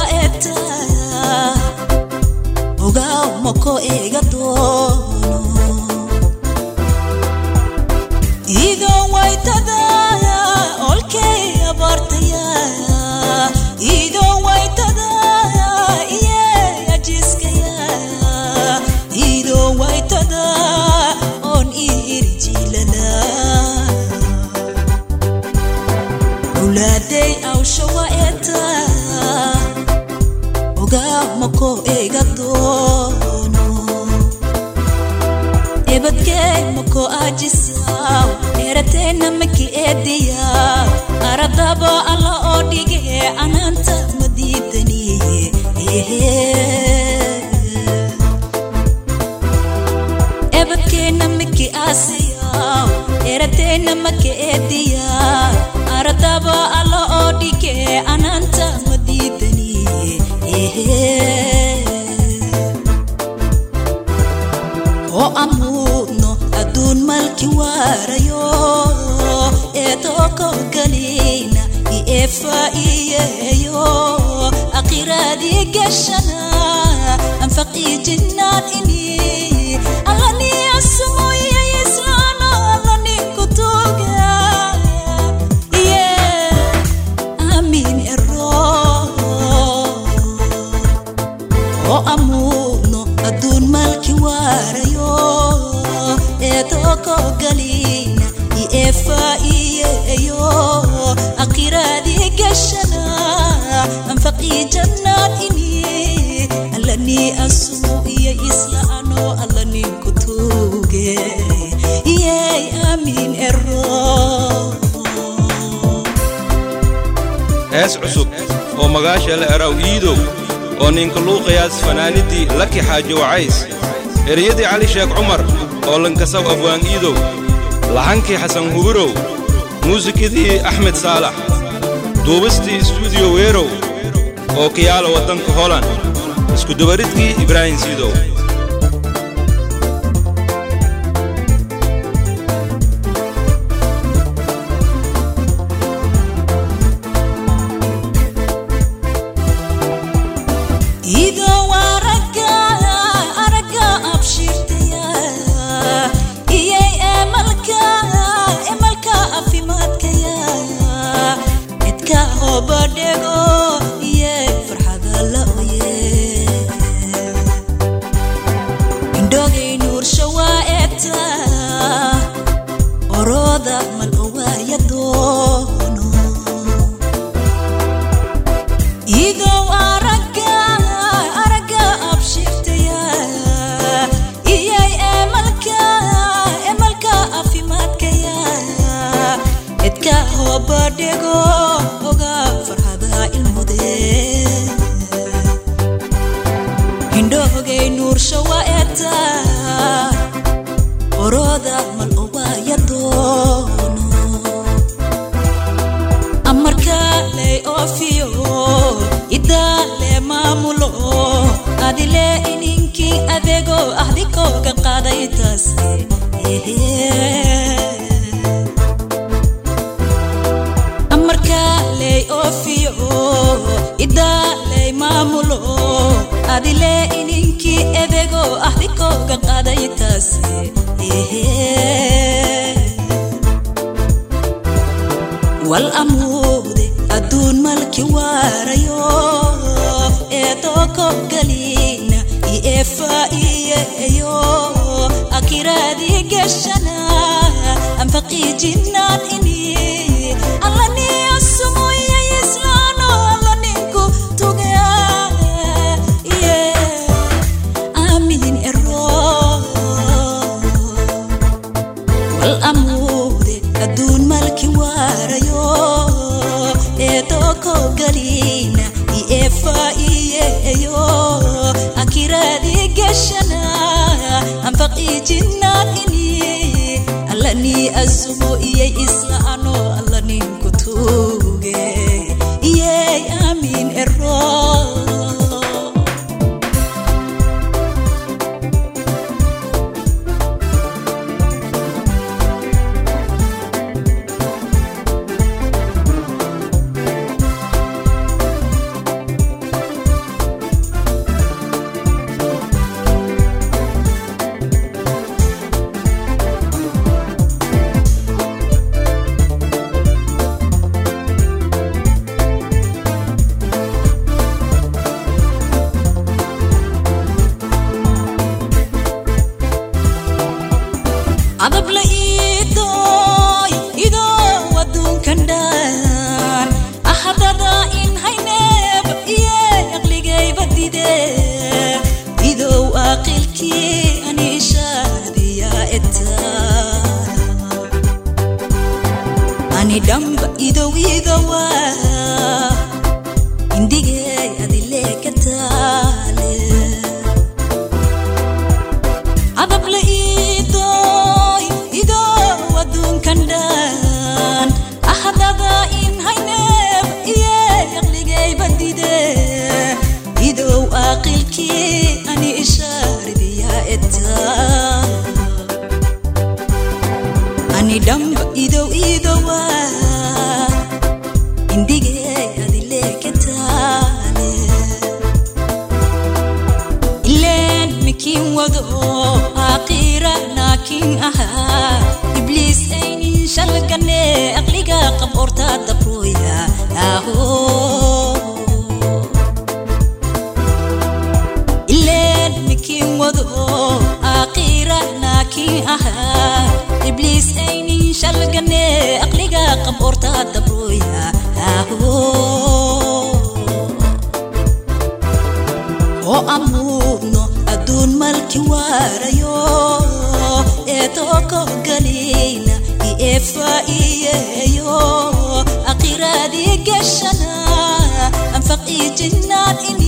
waeta ogaw mako iga doono ido waytada olkay abartaya ido waytada iye ajiskaya ido waytada on irjilala ulaaday awsha waeta ogaw mako iga doono ebadkey mako ajisaw erateyna maki ediya aradaba alla oo dhige anaanta madiidaniye ebadkeyna maki asiyaw erateyna maki ediya aradaba alla oo dhige anaanta madiidaniye oo amuudno adduun malki waarayo eetoko galina ieefaiyeyo aqiraadii gashana anfaqii jinnaan ini allani asumoye islaano allani kutuga ye amin ero oo amuudno adduun malki waarayo eetoko galina ieefaiyeyo aqiraadii gashana anfaqii jannaan ini allani asumo iyo islaano allani kutuge yey amin ero hees cusub oo magaasha la eraw iidow oo ninka luuqayaas fanaaniddii laki xaaji wacays ereyadii cali sheekh cumar oo lankasaw afwaan iidow lahankii xasan huburow muusikadii axmed saalax duubistii istuudiyo weerow oo kiyaala waddanka holan iskudubaridkii ibraahim siidow ido waraga araga abshirtaya iyay emalka emalka afimaadkaya edka hobadhego iye farxada la oye indhogay nuursha waa eta orooda mal owaaya doono idow araga araga abshirtaya iyay emalka emalka afimaadkaya edka hobadhego oga farxada ilmude hindhoogay nuursha waa eta orooda mal owaaya doono amarkaley oofiyo idaale maamulo adile ininkii adeego ahdikooga qaaday taase amarkaley oofiyo idaaley maamulo adile ininkii adeego ahdikooga qaaday taase wal amuude adduun malki waarayo eetoko galina ieefaiyeyo akiraadii gashana anfaqii jinnaan ini allani asumoye islaano allaninku tugea ye amin ero wal amuude adduun malki waarayo eetoko galina ieefaiyeyo akiraadii gashana anfaqii jinnaan ini allani asumo iyay islaano allaninku tuge iyey amin ero kiin ahaa ibliis aynin shalgane aqliga qab orta dabrooya aho ileen mikiin wado aakhira naakiin ahaa ibliis aynin shalgane aqliga qab orta dabrooya aho oo amuudno adduun malki waarayo ee tooko galiina ieefaa'iyeeyo akhiraadii gashana anfaqii jinnaan in